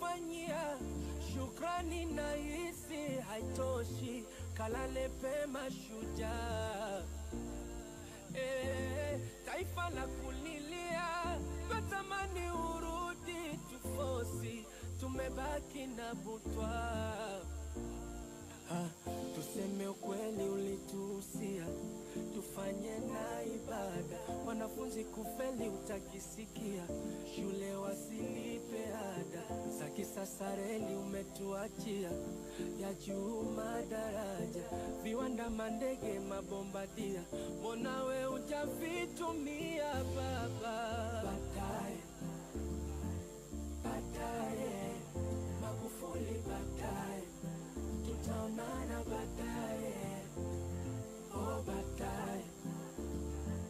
umetufanyia, shukrani na hisi haitoshi, kalale pema shujaa. Eh, taifa la kulilia, twatamani urudi tufosi, tumebaki na butwa. Ha, tuseme ukweli, ulituhusia tufanye na ibada, wanafunzi kufeli utakisikia, shule wasilipe ada za kisasa, reli umetuachia ya juu madaraja, viwanda, mandege, mabombadia, mbona we ujavitumia